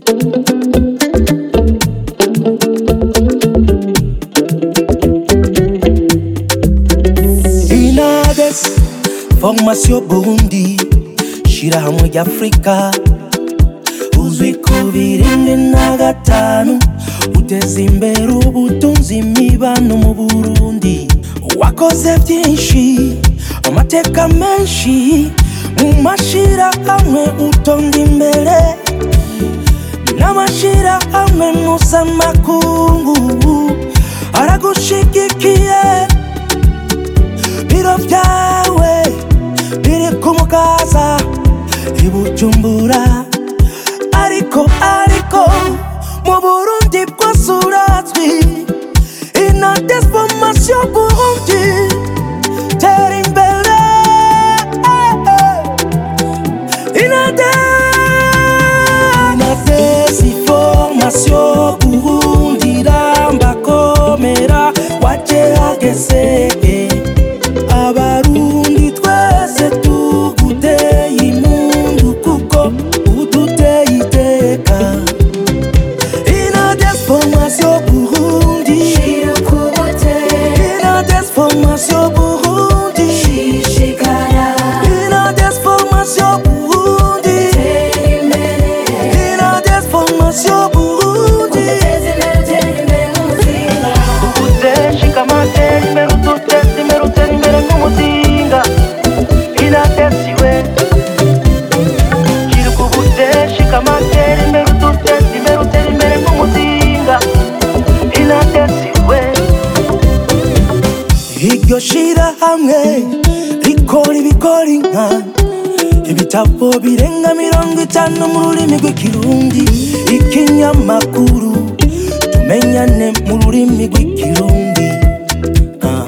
inades formation burundi shirahamwe ry'afurika uzwi ku birindwi na gatanu uteza imbere ubutunzi imibano mu burundi wakoze byinshi amateka menshi mu mashirahamwe utonda imbere n'amashirahamwe mpuzamakungu aragushigikiye biro byawe biri ku mukaza i bujumbura ariko ariko mu burundi bwose urazwi inades formation burundi tera imbere inades formation burundi ramba komera waje hageze abarundi twese tuguteye impundu kuko uduteye iteka inades formation burundi inades formation burundi inades formation burundi inades formation burundi Udashika amatera imbere uduteza imbere utera imbere nk'umuzinga inatesiwe Kiruka ubudashika amatera imbere uduteza imbere utera imbere nk'umuzinga inatesiwe iryo shirahamwe rikora ibikora inka ibitabo birenga mirongo itanu mu rurimi rw'ikirundi ikinyamakuru tumenyane mu rurimi rw'ikirundi Ah.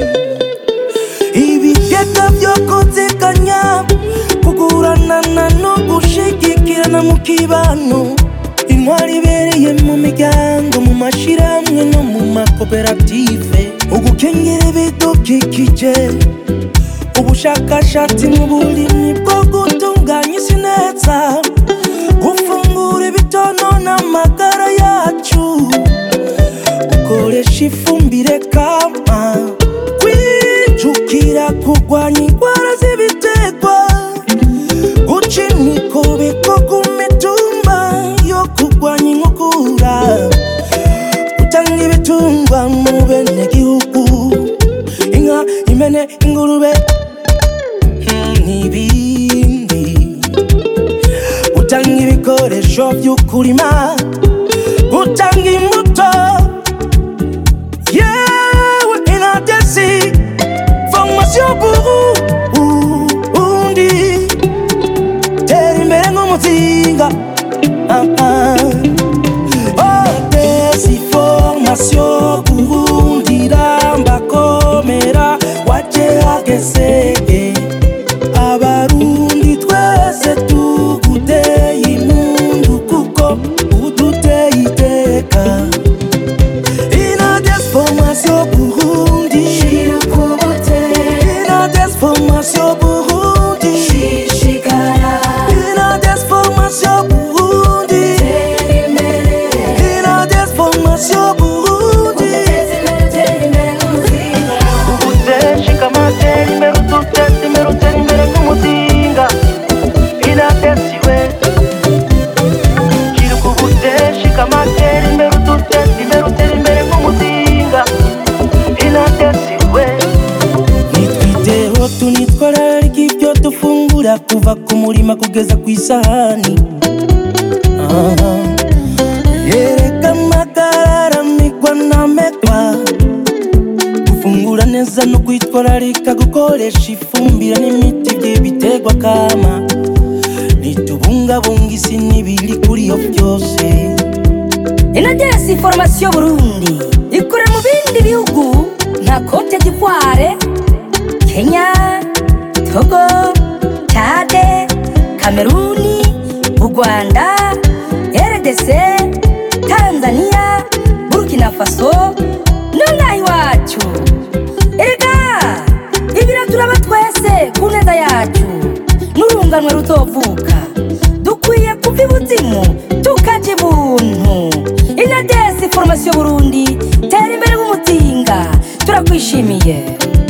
ibigega byo kuziganya kuguranana no gushigikirana mu kibano intwari ibereye mu miryango mu mashirahamwe no mu makoperative ugukengera ibidukikije ubushakashatsi mu burimyi bwo gutunganya isi neza gufungura ibitonona amagara yacu gukoresha ifumbire kama kwijukira kurwanya indwara z'ibiterwa guca imikobeko ku mitumba yo kurwanya inkukura gutanga ibitungwa mu bene gihugu inka impene ingurube mm, n'ibindi gutanga ibikoresho by'ukurima gutanga imbuto yewe inadesi formation burundi tera imbere nk'umuzinga ah, ah. Oh, desi formation burundi ramba komera waje hageze abarundi twese tuguteye impundu kuko uduteye iteka inades formation burundi inades formation burundi inades formation burundi inades formation burundi Udashika amatera imbere uduteza imbere utera imbere nk'umuzinga inatesiwe Kiruka ubudashika amatera imbere uduteza imbere utera imbere nk'umuzinga inatesiwe nitwiteho tunitwararika ibyo dufungura kuva ku murima kugeza ku isahani Aha. yereka amagara migwa namekwa gufungura neza no kwitwararika gukoresha ifumbire n'imiti by'ibiterwa kama nitubungabunga isi n'ibiri kuri iyo byose inagesi formation burundi ikorera mu bindi bihugu nka cote d'ivoire kenya togo chade kameruni u rwanda rdc tanzania burkina faso nongaha iwacu erega ibiraturaba twese ku neza yacu n'urunganwe ruzovuka dukwiye kuva ibuzimu tukaja formation burundi tera imbere nk'umuzinga turakwishimiye